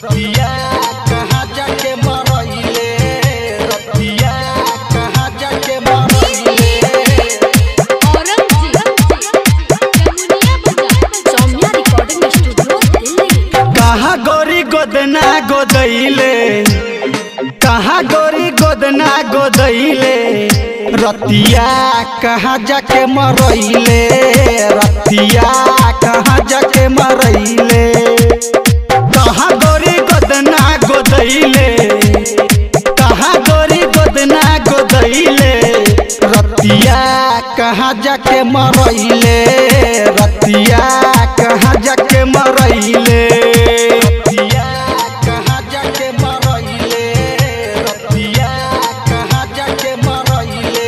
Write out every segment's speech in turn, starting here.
रतिया कहाँ जाके मरइले रतिया कहाँ जाके मरइले औरंगजेब जमुनिया बाजार सौम्या रिकॉर्डिंग स्टूडियो दिल्ली कहाँ गोरी गोदना गोदैले कहाँ गोरी गोदना गोदैले रतिया कहाँ जाके मरइले रतिया कहाँ जाके मरइले कहाँ गोरी गोदना गोदैले कहाँ गोरी गोदना गोदैले रतिया कहाँ जाके मरइले रतिया कहाँ जाके मरइले रतिया कहाँ जाके मरइले रतिया कहाँ जाके मरइले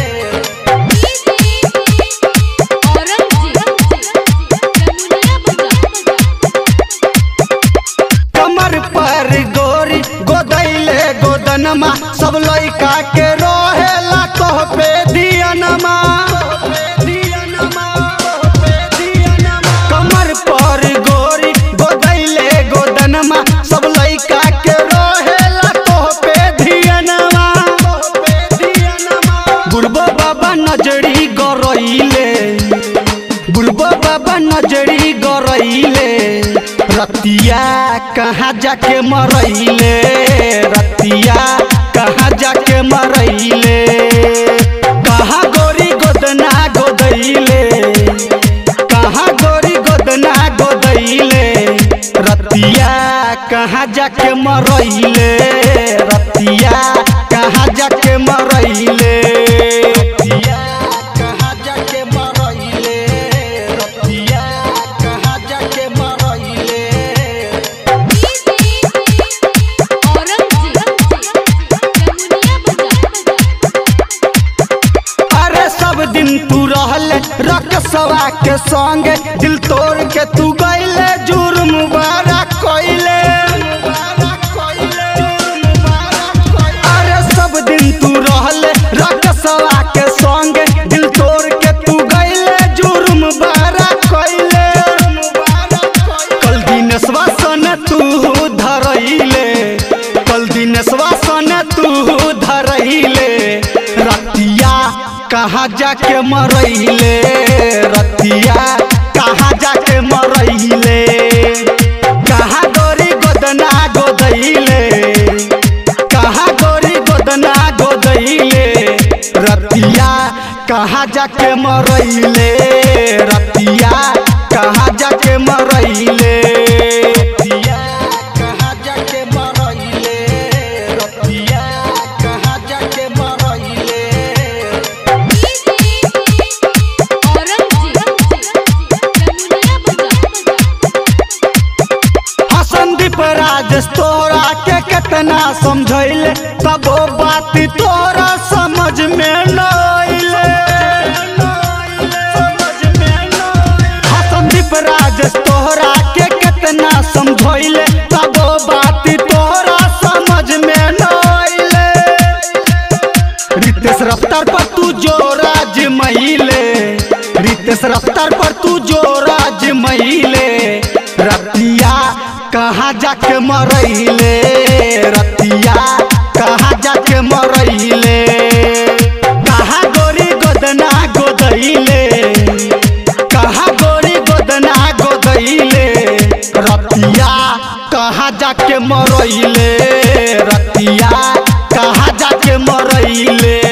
औरंगजेब जमुनिया बाजार कमर पर गोरी गोदैले गोदनमा सब लइका के रहेला कह पे दियनमा कमर पर गोरी गोदैले गोदनमा सब लइका के रहेला कह पे दियनमा बुढ़बो बाबा नजरी गरइले बुढ़बो बाबा नजरी गरइले रतिया कहाँ जाके मरइले रतिया कहाँ जाके मरइले कहाँ गोरी गोदना गोदैले कहाँ गोरी गोदना गोदैले रतिया कहाँ जाके मरइले रतिया कहाँ जाके मरइले रतिया कहाँ जाके मरइले रतिया कहाँ जाके मरइले औरंगजेब जमुनिया बाजार अरे सब दिन तू रहल रकसवा के संग दिल तोड़ के तू गईले जुर्म बारा कइले अरे सब दिन तू रहल रकसवा के संग दिल तोड़ के तू गईले जुर्म बारा कइले कल दिनसवा सन तू धरइले कल दिनसवा सन तू धरइले रतिया कहाँ जाके मरइले रतिया कहाँ जाके मरइले कहाँ गोरी गोदना गोदैले कहाँ गोरी गोदना गोदैले रतिया कहाँ जाके मरइले रतिया कहाँ जाके मरइले रतिया कहाँ जाके मरइले रतिया कहाँ जाके मरइले औरंगजेब जमुनिया बाजार हसनदीप राजेश तोरा के कितना समझैले तब वो बात तोरा समझ में न अइले हसनदीप राजेश तोरा के कितना समझैले तब वो बात तोरा समझ में न अइले रितेश रफ्तार पर तू जो राज महिले रितेश रफ्तार पर तू जो राज महिले रतिया कहाँ जाके मरइले रतिया कहाँ जाके मरइले कहाँ गोरी गोदना गोदैले कहाँ गोरी गोदना गोदैले रतिया कहाँ जाके मरइले रतिया कहाँ जाके मरइले